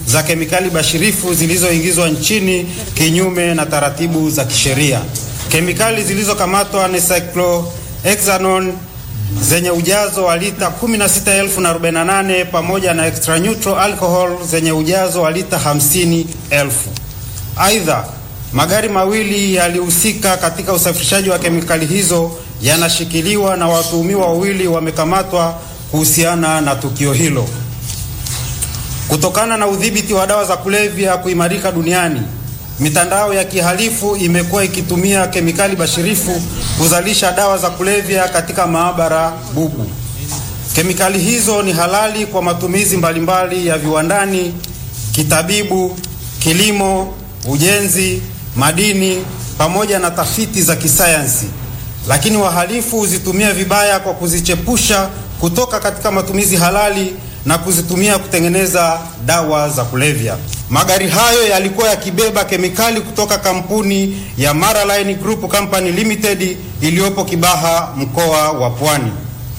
za kemikali bashirifu zilizoingizwa nchini kinyume na taratibu za kisheria. Kemikali zilizokamatwa ni cyclohexanone zenye ujazo wa lita 16,048 pamoja na extra neutral alcohol zenye ujazo wa lita 50,000. Aidha, magari mawili yalihusika katika usafirishaji wa kemikali hizo yanashikiliwa na watuhumiwa wawili wamekamatwa kuhusiana na tukio hilo. Kutokana na udhibiti wa dawa za kulevya kuimarika duniani, mitandao ya kihalifu imekuwa ikitumia kemikali bashirifu kuzalisha dawa za kulevya katika maabara bubu. Kemikali hizo ni halali kwa matumizi mbalimbali ya viwandani, kitabibu, kilimo, ujenzi, madini pamoja na tafiti za kisayansi, lakini wahalifu huzitumia vibaya kwa kuzichepusha kutoka katika matumizi halali na kuzitumia kutengeneza dawa za kulevya. Magari hayo yalikuwa yakibeba kemikali kutoka kampuni ya Maraline Group Company Limited iliyopo Kibaha, mkoa wa Pwani.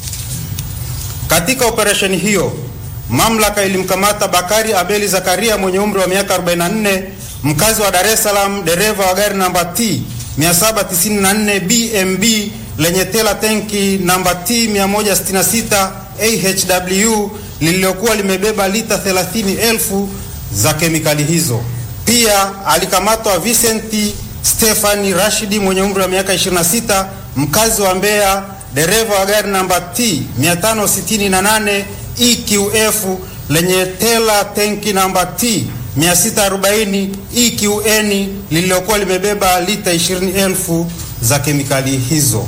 Katika operesheni hiyo, mamlaka ilimkamata Bakari Abeli Zakaria mwenye umri wa miaka 44, mkazi wa Dar es Salaam, dereva wa gari namba T 794 BMB lenye tela tenki namba T 166 AHW lililokuwa limebeba lita 30,000 za kemikali hizo. Pia alikamatwa Vincent Stefani Rashidi mwenye umri wa miaka 26, mkazi wa Mbeya, dereva wa gari namba T 568 EQF lenye tela tenki namba T 640 EQN lililokuwa limebeba lita 20,000 za kemikali hizo.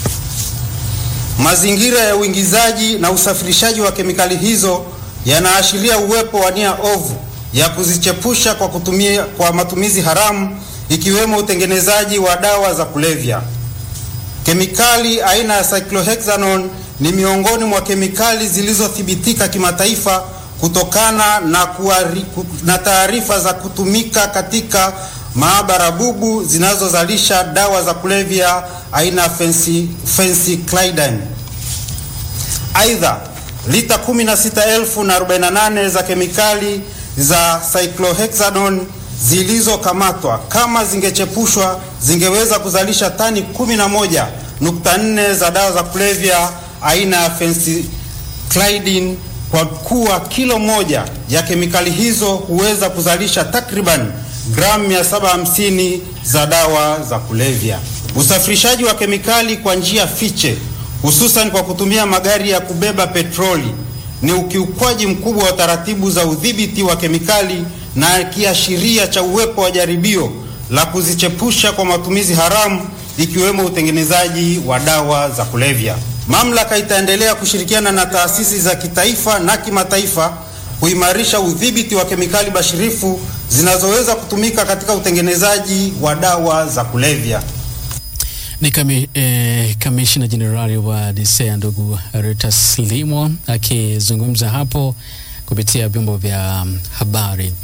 Mazingira ya uingizaji na usafirishaji wa kemikali hizo yanaashiria uwepo wa nia ovu ya kuzichepusha kwa kutumia kwa matumizi haramu ikiwemo utengenezaji wa dawa za kulevya. Kemikali aina ya cyclohexanone ni miongoni mwa kemikali zilizothibitika kimataifa kutokana na, kuari, na taarifa za kutumika katika maabara bubu zinazozalisha dawa za kulevya aina phencyclidine. Aidha, lita 16,048 za kemikali za cyclohexanone zilizokamatwa kama zingechepushwa zingeweza kuzalisha tani 11.4 za dawa za kulevya aina ya phencyclidine kwa kuwa kilo moja ya kemikali hizo huweza kuzalisha takriban gramu 750 za dawa za kulevya. Usafirishaji wa kemikali kwa njia fiche, hususan kwa kutumia magari ya kubeba petroli, ni ukiukwaji mkubwa wa taratibu za udhibiti wa kemikali na kiashiria cha uwepo wa jaribio la kuzichepusha kwa matumizi haramu ikiwemo utengenezaji wa dawa za kulevya. Mamlaka itaendelea kushirikiana na taasisi za kitaifa na kimataifa kuimarisha udhibiti wa kemikali bashirifu zinazoweza kutumika katika utengenezaji wa dawa za kulevya. Ni kami, eh, kamishna jenerali wa DCEA ndugu Reuters Limo akizungumza hapo kupitia vyombo vya habari.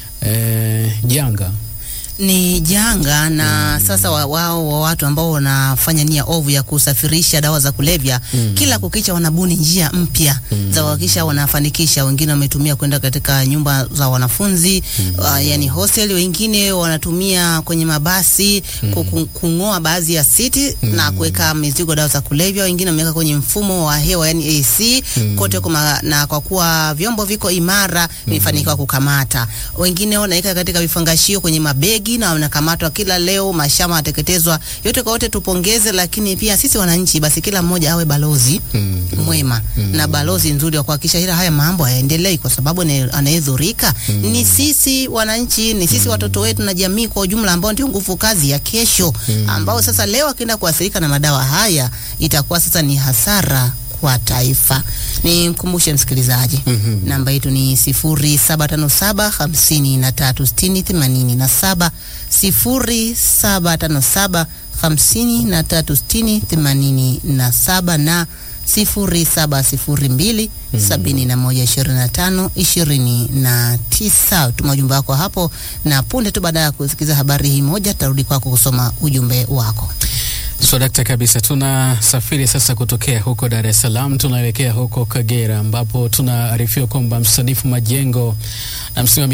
Eh, janga ni janga na mm. Sasa wao wa, wa watu ambao wanafanya nia ovu ya kusafirisha dawa za kulevya mm. Kila kukicha wanabuni njia mpya mm. za kuhakikisha wanafanikisha. Wengine wametumia kwenda katika nyumba za wanafunzi mm. uh, yani hostel, wengine wanatumia kwenye mabasi mm. kung'oa baadhi ya siti mm. na kuweka mizigo dawa za kulevya. Wengine wameweka kwenye mfumo wa hewa yani AC mm. kote kuma, na kwa kuwa vyombo viko imara vimefanikiwa mm. kukamata. Wengine wanaweka katika vifangashio kwenye mabegi na wanakamatwa kila leo, mashamba yanateketezwa. Yote kwa yote tupongeze, lakini pia sisi wananchi, basi kila mmoja awe balozi mm, mwema mm, na balozi nzuri wa kuhakikisha ila haya mambo hayaendelei, kwa sababu anayedhurika mm, ni sisi wananchi, ni sisi mm, watoto wetu na jamii kwa ujumla, ambao ndio nguvu kazi ya kesho mm, ambao sasa leo akienda kuathirika na madawa haya itakuwa sasa ni hasara kwa taifa. Ni mkumbushe msikilizaji mm -hmm. Namba yetu ni sifuri saba tano saba hamsini na tatu sitini themanini na saba sifuri saba tano saba hamsini na tatu sitini themanini na saba na sifuri saba sifuri mbili mm -hmm. sabini na moja ishirini na tano ishirini na tisa. Tuma ujumbe wako hapo, na punde tu baada ya kusikiza habari hii moja tarudi kwako kusoma ujumbe wako. So dakta kabisa, tunasafiri sasa kutokea huko Dar es Salaam tunaelekea huko Kagera ambapo tunaarifiwa kwamba msanifu majengo na msimamizi